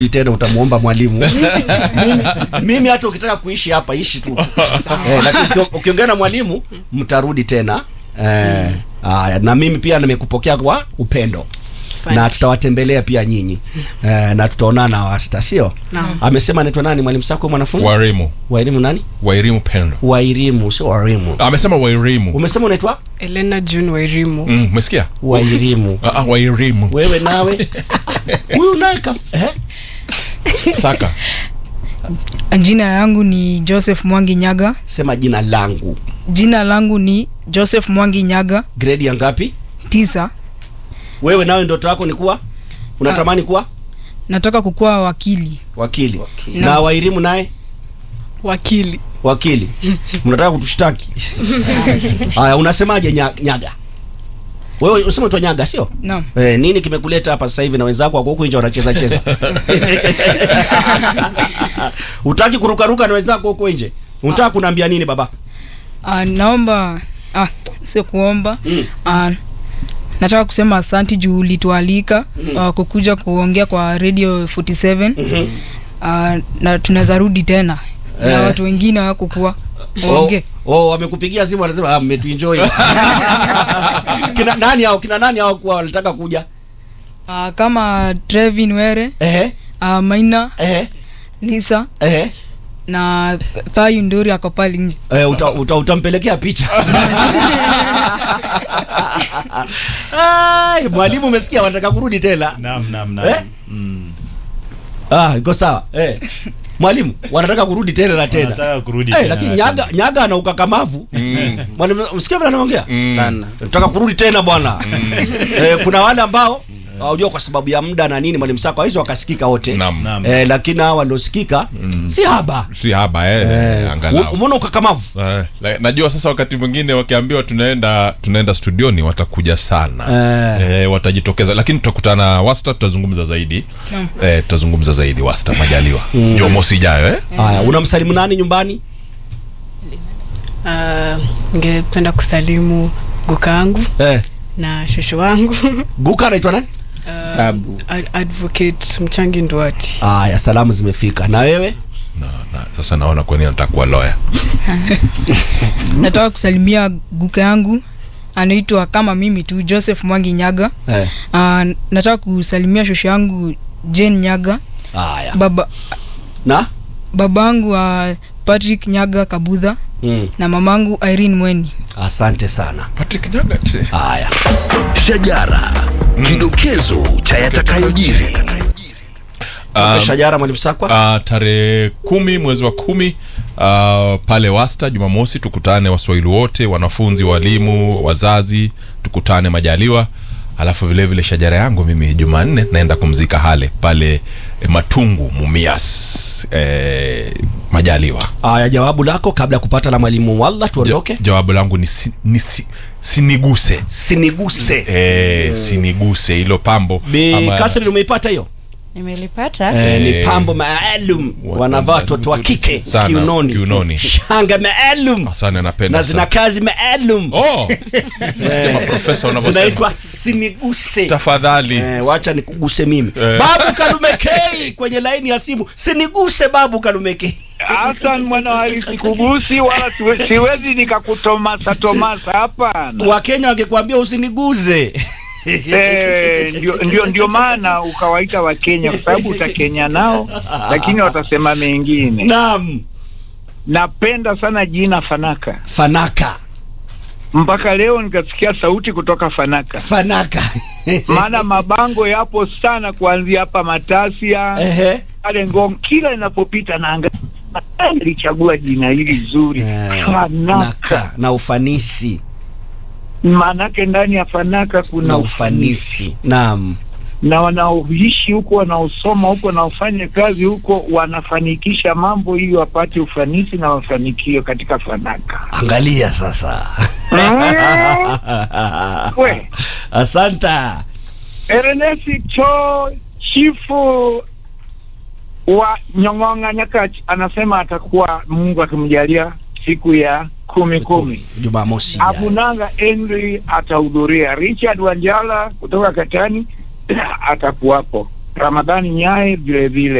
tena utamuomba mwalimu mimi, mimi hata ukitaka kuishi hapa ishi tu eh, lakini ukio- ukiongea na mwalimu mtarudi tena eh, haya na mimi pia nimekupokea kwa upendo Asante. na tutawatembelea pia nyinyi eh, na tutaonana wasta sio Naam. amesema anaitwa nani mwalimu sako mwanafunzi wairimu wairimu nani wairimu pendo wairimu sio wairimu amesema wairimu umesema unaitwa Elena June Wairimu. Mm, umesikia wairimu Ah, ah, wairimu wewe nawe huyu naye kaf- eh? saka Jina yangu ni Joseph Mwangi Nyaga. sema jina langu Jina langu ni Joseph Mwangi Nyaga gredi ya ngapi tisa. wewe nawe ndoto yako ni kuwa unatamani kuwa Nataka kukuwa wakili. wakili na Na- wairimu naye Wakili. wakili mnataka kutushtaki haya unasemaje nya, nyaga wewe usema tu nyaga sio Naam. eh, nini kimekuleta hapa sasa hivi na wenzako wako huku nje wanacheza cheza utaki kurukaruka na wenzako huko nje unataka kunaambia nini baba Uh, naomba ah, sio kuomba Mm. uh, nataka kusema asanti juu ulitualika uh, kukuja kuongea kwa radio 47 uh, na tunaweza rudi tena na Eh. watu wengine hawakukuwa waongee Oh, oh, wamekupigia simu wanasema ah, mmetuenjoy kina nani hao kina nani hao kuwa walitaka kuja uh, kama Trevin Were ehe uh, Maina ehe Lisa ehe na Thayu Nduri ako pale nje Eh, uta, uta, utampelekea picha Ai, mwalimu umesikia wanataka kurudi tena Naam, naam, naam. Eh? Mm. ah, iko sawa eh. mwalimu wanataka kurudi tena na tena Wanataka kurudi eh, tena lakini na nyaga tena. nyaga ana ukakamavu mwalimu msikia vile anaongea Mm. sana nataka kurudi tena bwana eh, kuna wale ambao unajua kwa sababu ya muda na nini mwalimu sako hizo wakasikika wote Naam. Naam. eh, lakini hao waliosikika si haba si haba eh, eh, angalau umeona ukakamavu Eh, la- najua sasa wakati mwingine wakiambiwa tunaenda tunaenda studioni watakuja sana Eh. eh, watajitokeza lakini tutakutana wasta tutazungumza zaidi eh, tutazungumza zaidi wasta majaliwa jumamosi ijayo eh? haya unamsalimu nani nyumbani Uh, ningependa kusalimu guka yangu eh, na shosho wangu guka anaitwa nani uh, Babu. ad- advocate Mchangi Nduati. haya salamu zimefika na wewe na, na, sasa naona kwani natakuwa loya nataka kusalimia guka yangu anaitwa kama mimi tu Joseph Mwangi Nyaga eh. uh, nataka kusalimia shosho yangu Jane Nyaga haya baba na babangu uh, Patrick Nyaga Kabudha mm. na mamangu Irene Mweni asante sana patrick nyagat haya Shajara, kidokezo cha yatakayojiri. um, shajara mwalimu sakwa uh, tarehe kumi mwezi wa kumi uh, pale wasta jumamosi tukutane waswahili wote wanafunzi walimu wazazi tukutane majaliwa alafu vile vile shajara yangu mimi jumanne naenda kumzika hale pale eh, matungu mumias eh, majaliwa haya jawabu lako kabla ya kupata la mwalimu walla tuondoke Ja, jawabu langu ni, si, ni si, siniguse siniguse eh, siniguse hilo pambo Bi ama- Catherine umeipata hiyo nimelipata eh, ni Eh. pambo maalum Wa- wanavaa watoto wa kike Sana, kiunoni kiunoni. shanga maalum sana napenda na zina sana. kazi maalum oh nasikia maprofesa wanavyosema zinaitwa siniguse tafadhali Eh, wacha nikuguse mimi Eh. babu kalumekei kwenye laini ya simu siniguse babu kalumekei Hassan mwana wa sikugusi wala siwe- siwezi nikakutomasa tomasa hapana. wakenya wangekwambia usiniguze Eh, ndio, ndio, ndio maana ukawaita Wakenya kwa sababu utakenya nao, lakini watasema mengine. naam Napenda sana jina Fanaka, fanaka mpaka leo nikasikia sauti kutoka Fanaka, fanaka maana mabango yapo sana kuanzia hapa Matasia Ehe. pale Ngong, kila inapopita naanga ilichagua jina hili zuri Eh, Fanaka. naka na ufanisi Maanake ndani ya Fanaka kuna na ufanisi ufanisi naam na wanaoishi huko wanaosoma huko wanaofanya kazi huko wanafanikisha mambo ili wapate ufanisi na mafanikio katika Fanaka. angalia sasa We. asanta Ernest Cho chifu wa Nyong'onga Nyakach anasema atakuwa Mungu akimjalia siku ya kumi kumi. jumamosi ijayo. Abunanga Henry atahudhuria. Richard Wanjala kutoka Katani atakuwapo. Ramadhani Nyae vile vile